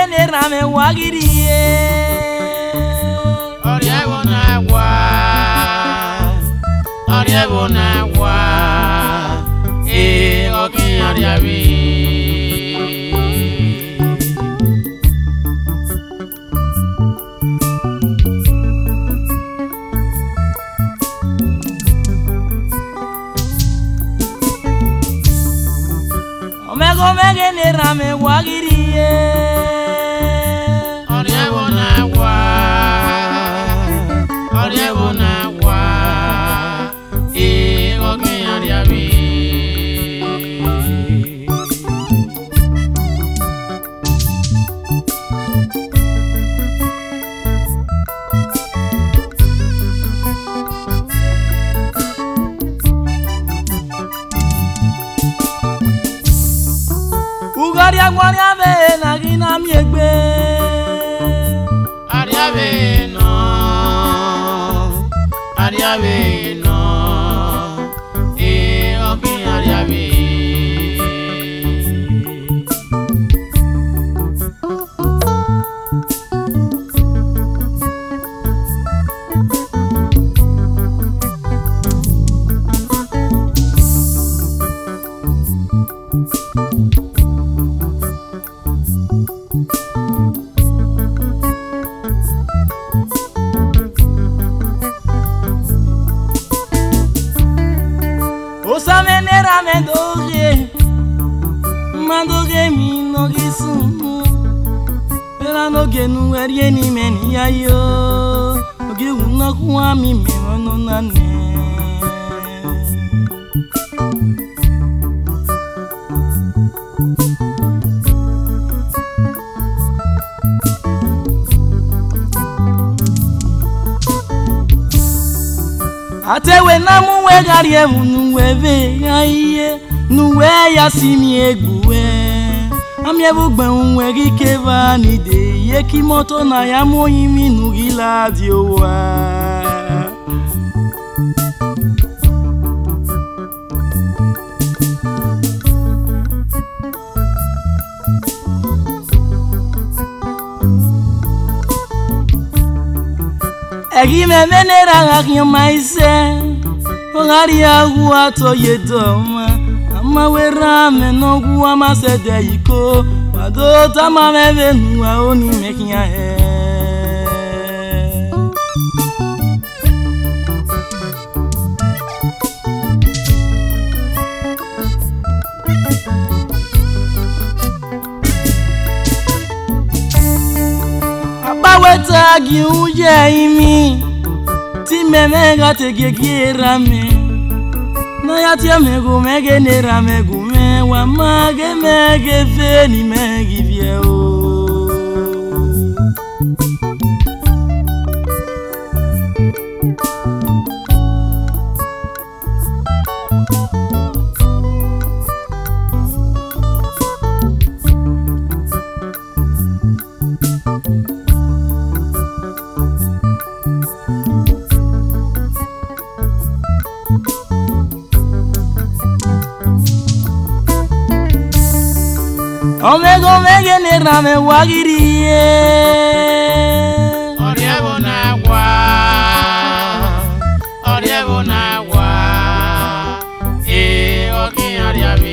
na-erame wagiri ihe ọrịa bụ na-agwa ọrịa bụ na-agwa ee okenye ọrịa bụ omego omege na-erame wagiri ihe ọrịa bụ na-agwa ọrịa bụ na-agwa ee okenye ọrịa bụ ugharịa gwarịa be na gị na mi egbe ọrịa bụ nọ ọrịa bụ nọ ee okenye ọrịa bụ osame na-erame doge mmadụ ga-emi n'oge sunu era n'oge nuwerie n'ime na ya yo oge wu nnọkwu amị mere ọnụ na nne atewe na mụ wegharị ewu n'uwe be ya ihe n'uwe ya si mi egbuwe amiebugbe nwe gị keba n'ide ihe kimoto na ya mụghị mi n'ugila dị ụwa egimeme na-eraghaghị ma ise ụgharị agwụ atọ yedoma ama were ame n'ọgwụ amasede iko kwado tamamebe n'ụwa onimekya he agbaweta gị ụjọ imi timeme gategegerame na ya tiamego mege neramego mewa mage mege feni megi vie o omego mege nerame wagiri ihe ọrịa bụ na-agwa ọrịa bụ na-agwa ee okenye ọrịa bụ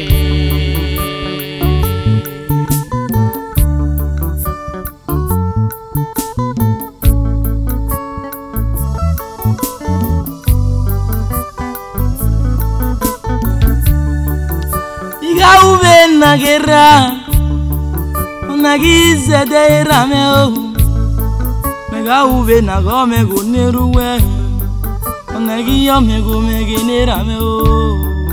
iga ube nna gị ra na gị zede rame ohu mega ube na ga omego neruwe na gị omego mege nerame ohu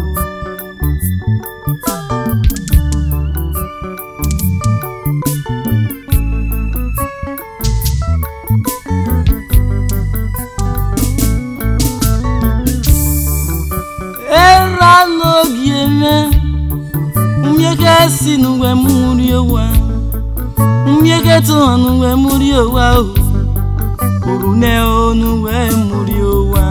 era n'oge eme mmieke si n'uwe muri owa mmieke tụọ n'uwe muri owa o kwuru ne n'uwe muri owa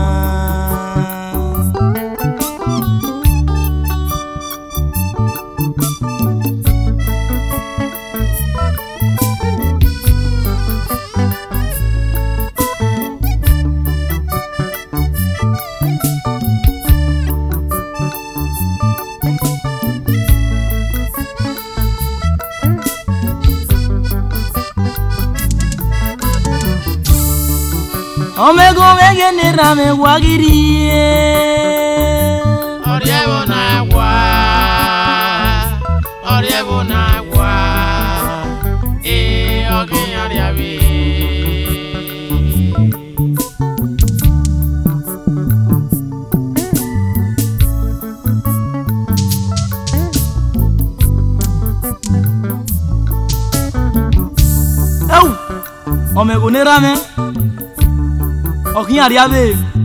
omego mege nera me wagirie ọrịa bụ na-agwa ọrịa bụ na-agwa ee ọgị arịa bi ewu omego nera me okin ariabe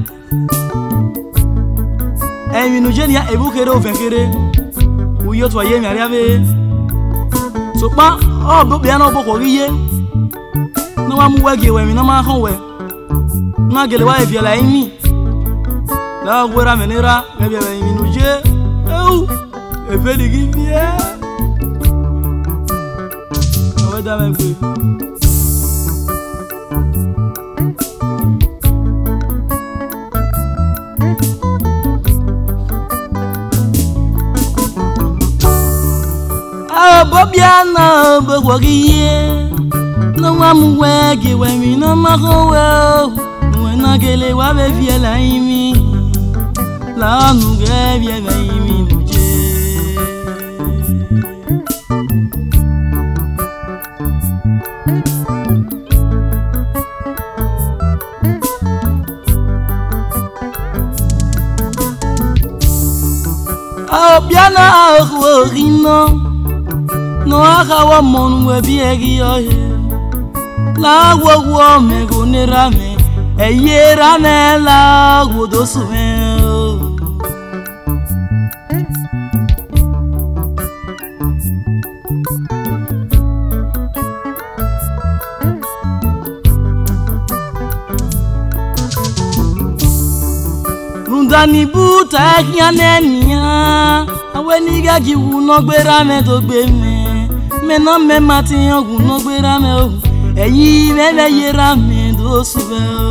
ẹ̀yìn jẹ́ni ebúkere òfẹ̀kere uyo tó ayé mi ariabe sọpá ọ̀bọ̀bẹ̀ yẹn náà bọ̀kọ̀ rí yé ní wọ́n mú wẹ́gì ẹ̀wẹ̀ mi náà máa hàn wẹ̀ ní wọ́n gẹ̀lẹ̀ wá ẹ̀fì ẹ̀là ẹ̀yìn mi lọ́wọ́ gbéra mi nira ẹ̀fì ẹ̀yìn jẹ́ ewu ẹ̀fẹ́ dìgí bíẹ́ ọ̀wẹ́ dá mẹ́gbẹ́. bobia na begwo gị ihe n'ọnwa m wee gị wee mi n'ọmahụ wee wee na gele wa be fiela imi la ọnụ ga-ebie be imi nuje ọbịa na ahụ ohi nọ n'ọhawa mọnụ webie gị ọhịa lagwọgwọ mego nerame eyerame lagwodosume rundani buta ehia nenia aweniga giwu nọgberame tó gbé mi mena mema ti ọgùn náà gbéra mẹ o ẹ̀yin mẹ́lẹ̀ yẹra mi tó sùbẹ́ o.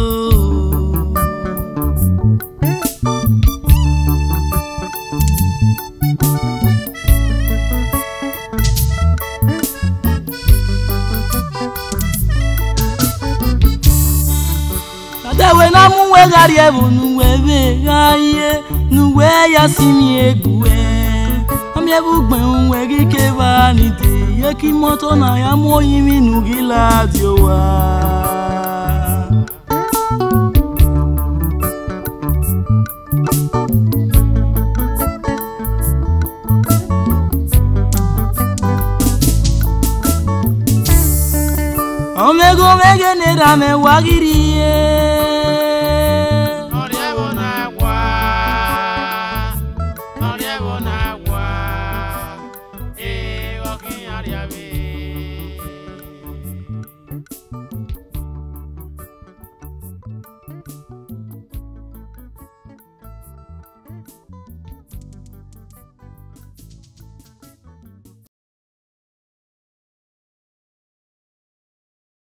Adewe na mú wẹ́gàrí ẹ̀bùn nuwe bẹ́ẹ̀ gáyé nuwe ya sí mi egwu ẹ̀ amiebu gbẹ̀hún wẹ̀rí kébà nìdè yẹ kí mọ́tò náà yá mú oyin mi nù kí láti wá. omego mege nera me wagiri ye